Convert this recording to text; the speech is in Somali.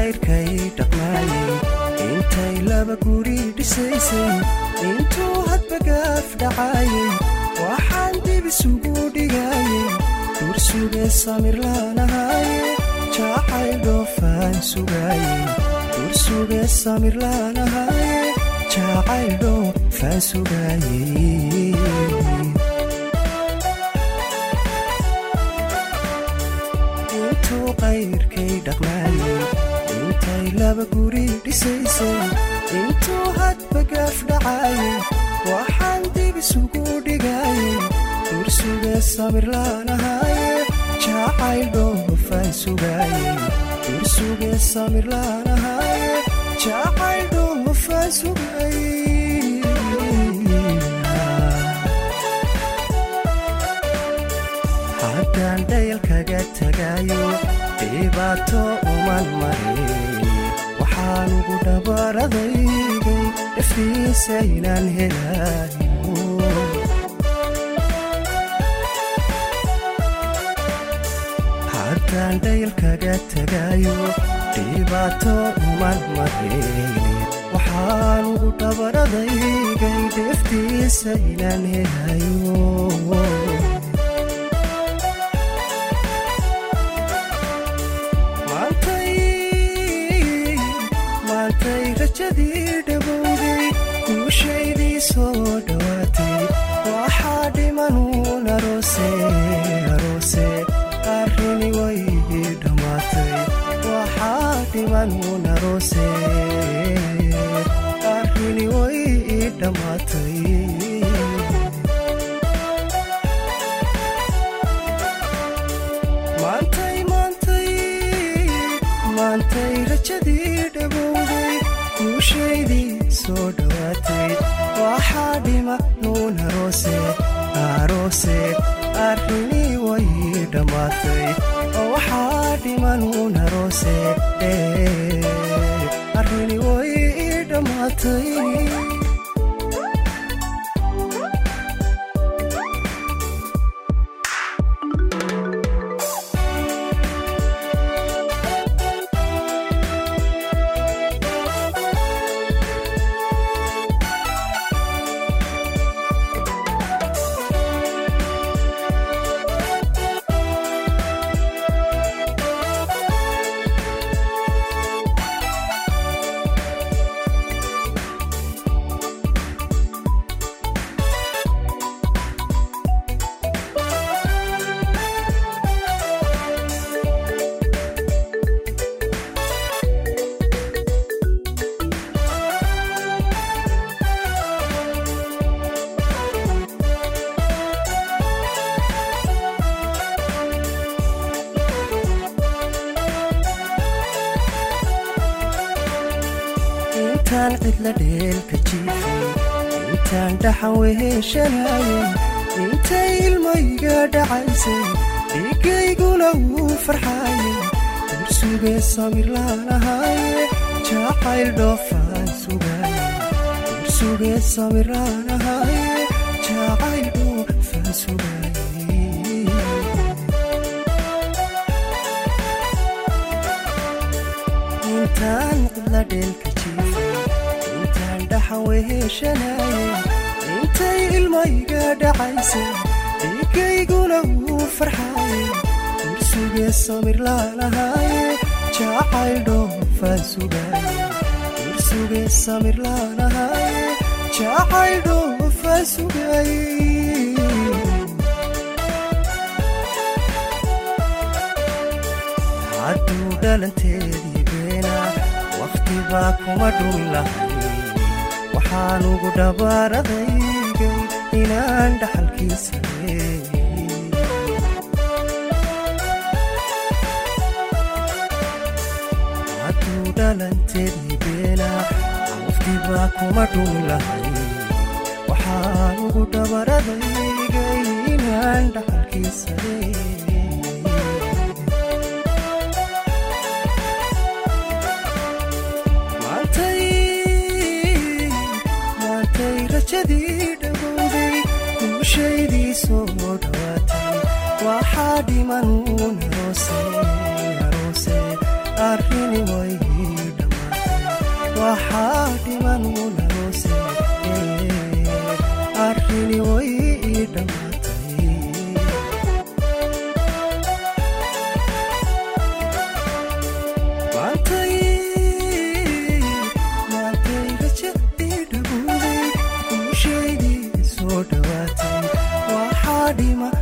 qayrkay dhaqmaayay intay laba guri dhisaysay intuu hadba gaaf dhacaayay waxaan dib isugu dhigaayay dursuge samir laanahaaye jacayl dhoofaan sugaayay dursuge samir laanahaaye jacayl dhoofaan sugaayay intuu qayrkay dhaqmaayay intay laba guri dhisaysay intuu hadba gaaf dhacaayay waxaan dib isugu dhigaayay dursuge samir laanahaaye jacayl dhoofaan sugaayay dursuge samir laanahaaye jacayl dhoofaan sugaayay haddaan dhayalkaga tagaayo dhibaato uman marin waxaan ugu dhabaradaygay dhaftiisa inaan helaayo haddaan dhayalkaga tagaayo dhibaato uman marin waxaan ugu dhabaradaygay dheftiisa inaan helayo maantay rajadii dhawowday guushaydii soo dhowaatay waxaa dhimanuun aroose aroose arrini way dhammaatay waxaa dhimanuun aroose arrini way dhammaatay maantay maantay maantay rajadii dhawowday guushaydii soo dhowaatay waxaa dhima nuun aroose aroose arrinii way dhammaatay waxaa dhima nuun aroose arrinii way dhammaatay intaan cidla dheelka jiifay intaan dhaxan weheshanaayay intay ilmayga dhacaysay dhigayguna wuu farxaayay dursuge samir laanahaaye jacayl dhoofaan sugaayay dursuge samir laanahaaye jacayl dhoofaan sugaayay intaan cidla dheelka jiifay intaan dhaxan weheshanaayay intay ilmayga dhacaysay dhigayguna wuu farxaayay dursuge samir laanahaaye jacayl dhoofaan sugaayay dursuge samir laanahaaye jacayl dhoofaan sugaayay hadduu dhalanteedii beena wakhti baa kuma dhumin lahay waxaan ugu dhabaaradaygay inaan dhaxalkiisa leeyay hadduu dhalanteedii beena wakhti baa kuma dhumin lahay waxaan ugu dhabaaradaygay inaan dhaxalkiisa leeyay maantay rajadii dhawowday guushaydii soo dhowaatay waxaa dhimanuun aroose aroose arrini way waxaa dhiman unaloose arrini way ii dhammaatay maantay maantay raja ii dhabuuday umushaydii soo dhowaatay waxaa dhima